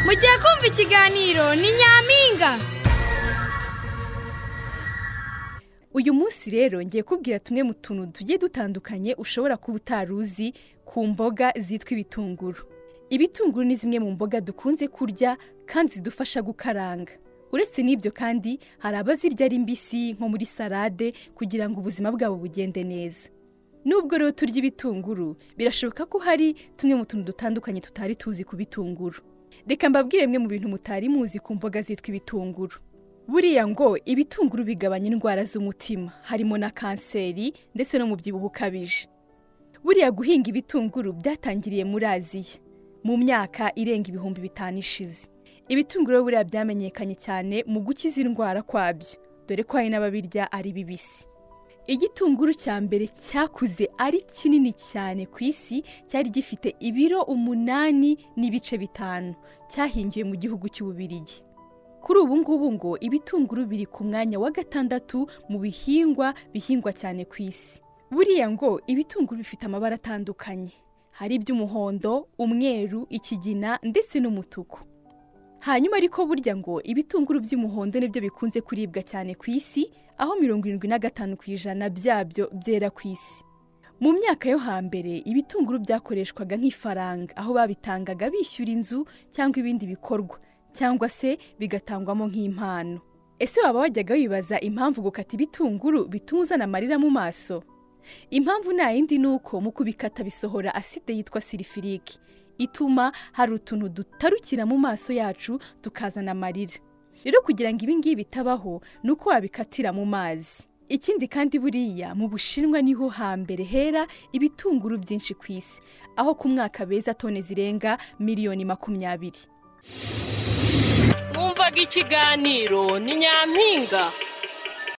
mugiye kumva ikiganiro ni nyampinga uyu munsi rero ngiye kubwira tumwe mu tuntu tugiye dutandukanye ushobora kuba utari uzi ku mboga zitwa ibitunguru ibitunguru ni zimwe mu mboga dukunze kurya kandi zidufasha gukaranga uretse n'ibyo kandi hari abazirya ari mbisi nko muri salade kugira ngo ubuzima bwabo bugende neza nubwo rero turya ibitunguru birashoboka ko hari tumwe mu tuntu dutandukanye tutari tuzi ku bitunguru reka mbabwire bimwe mu bintu mutari muzi ku mboga zitwa ibitunguru buriya ngo ibitunguru bigabanya indwara z'umutima harimo na kanseri ndetse no mubyibuho ukabije buriya guhinga ibitunguru byatangiriye muri aziya mu myaka irenga ibihumbi bitanu ishize ibitunguru buriya byamenyekanye cyane mu gukiza indwara kwabyo dore ko hari n'ababirya ari bibisi igitunguru cya mbere cyakuze ari kinini cyane ku isi cyari gifite ibiro umunani n'ibice bitanu cyahingiwe mu gihugu cy'ububirigi kuri ubu ngubu ngo ibitunguru biri ku mwanya wa gatandatu mu bihingwa bihingwa cyane ku isi buriya ngo ibitunguru bifite amabara atandukanye hari iby'umuhondo umweru ikigina ndetse n'umutuku hanyuma ariko burya ngo ibitunguru by'umuhondo nibyo bikunze kuribwa cyane ku isi aho mirongo irindwi na gatanu ku ijana byabyo byera ku isi mu myaka yo hambere ibitunguru byakoreshwaga nk'ifaranga aho babitangaga bishyura inzu cyangwa ibindi bikorwa cyangwa se bigatangwamo nk'impano ese waba wajyaga wibaza impamvu gukata ibitunguru bituma uzana amarira mu maso impamvu nta yindi ni uko mu kubikata bisohora aside yitwa sirifirike ituma hari utuntu dutarukira mu maso yacu tukazana amarira rero kugira ngo ibi ngibi bitabaho ni uko wabikatira mu mazi ikindi kandi buriya mu bushinwa niho hambere hera ibitunguru byinshi ku isi aho ku mwaka beza tone zirenga miliyoni makumyabiri mwumvaga ikiganiro ni nyampinga